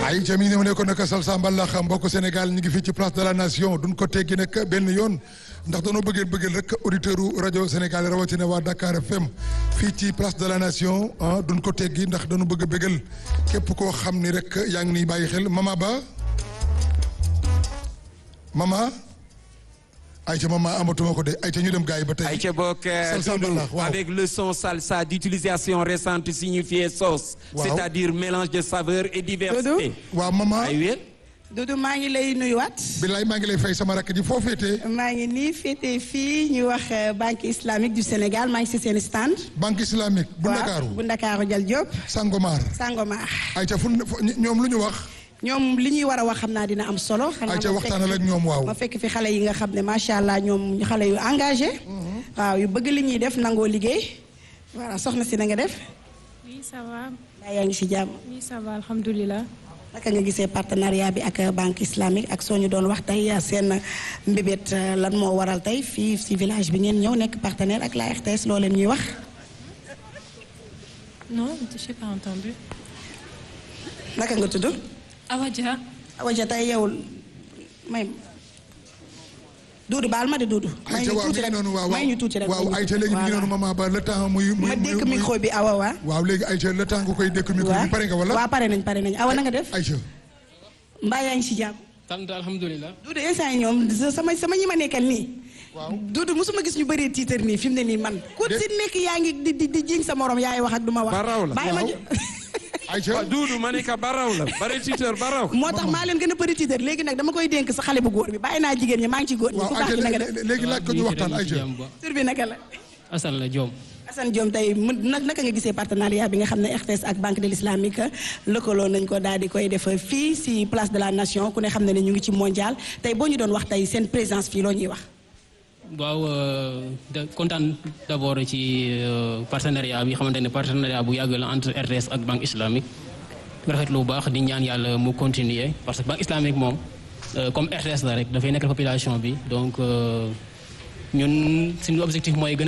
ay ca mi ngi ne ko nag Salsa Mbalax mbokk Sénégal ñu ngi fii ci place de la nation duñ ko teggi nag benn yoon ndax dañoo bëggee bëggal rek auditeur u rajo Sénégal rawatina waa Dakar FM fii ci place de la nation ah duñ ko teggi ndax dañu bëgg a bëggal képp koo xam ni rek yaa ngi niy bàyyi xel mama ba mama ayca mama amatuma ko de ayca ñu dem gars yi ba tey. ayca bokk Salsa Mbalax waaw avec le son salsa d'utilisation récente signifié sauce. Waaw. c'est-à-dire mélange de saveurs et diversité. waaw mama ay wér. Doudou maa ngi lay nuyuwaat billaay maa ngi lay fay sama rakk ji foo féetee maa ngi nii féete fii ñu wax euh, banque islamique du Sénégal maa ngi si seen stand. banque islamique bu waaw, Ndakaaru bu Ndakaaru Jal Diop Sangomar Sangomar. ayca fu fu- ñoom lu ñu wax ñoom li ñuy war a wax xam naa dina am solo. xanaa ayca ma waxtaanal ak ñoom waaw ma fekk fi xale yi nga xam ne macha allah ñoom xale yu engagé. waaw yu bëgg li ñuy def nangoo liggéey. voilà soxna si na nga def. Oui, ça va. yaa yaa ngi si jàmm. Oui, ça va, alhamdulillah. naka nga gisee partenariat bi ak banque islamique ak soo ñu doon wax tey seen mbébét euh, lan moo waral tey fii si village bi ngeen ñëw nekk partenaire ak la RTS loo leen ñuy wax. Non, je n'ai pas entendu. naka nga tudd. Awadja. Awa ja tey yow may Duudu baal ma de Duudu. may ayca ñu waaw mi tuuti ngi rek noonu waaw may ñu tuuti rek. waaw may ñu ayca léegi mi ngi voilà. noonu mama ba le temps muy muy ma dékk muy- micro bi Awa waa. waaw léegi ayca le temps nga koy dékk micro bi pare nga wala waaw pare nañ pare nañ Awa na nga def. ayca mbaa yaa ngi si jàmm. sant alhamdulilah. Duudu instant yi ñoom sama sama ñi ma nekkal nii. waaw Duudu mosuma gis ñu bëree tiitar nii fi mu ne nii man. ku si nekk yaa ngi di di di jiñ sa morom yaay wax ak du ma wax. Ba raw la. bàyyi ma Waaw. jo- ayca waaw Duudu ma ne ka baraw la bari tuteur baraw. moo tax maa leen gën a bëri tiitar léegi nag dama koy dénk sa xale bu góor bi bàyyi naa jigéen ñi maa ngi ci góor ñi waaw ku baax ayca ki na nga def léegi léegi laaj ko ñu waxtaan ayca tur bi naka la Assane la Diom. Assane Diom tey mu nag naka nga gisee partenariat bi nga xam ne RTS ak Banque de l'Islamique lëkkaloo nañ ko daal di koy def fii si place de la nation ku ne xam ne ne ñu ngi ci mondial tey boo ñu doon wax tey seen présence fii loo ñuy wax waaw euh, de kontaan d' abord ci euh, partenariat bi xamante ne partenariat bu yàgg la entre RTS ak banque islamique rafet lu baax di ñaan yàlla mu continuer parce que banque islamique moom euh, comme RTS la rek dafay nekk population bi donc euh, ñun suñu objectif mooy gën a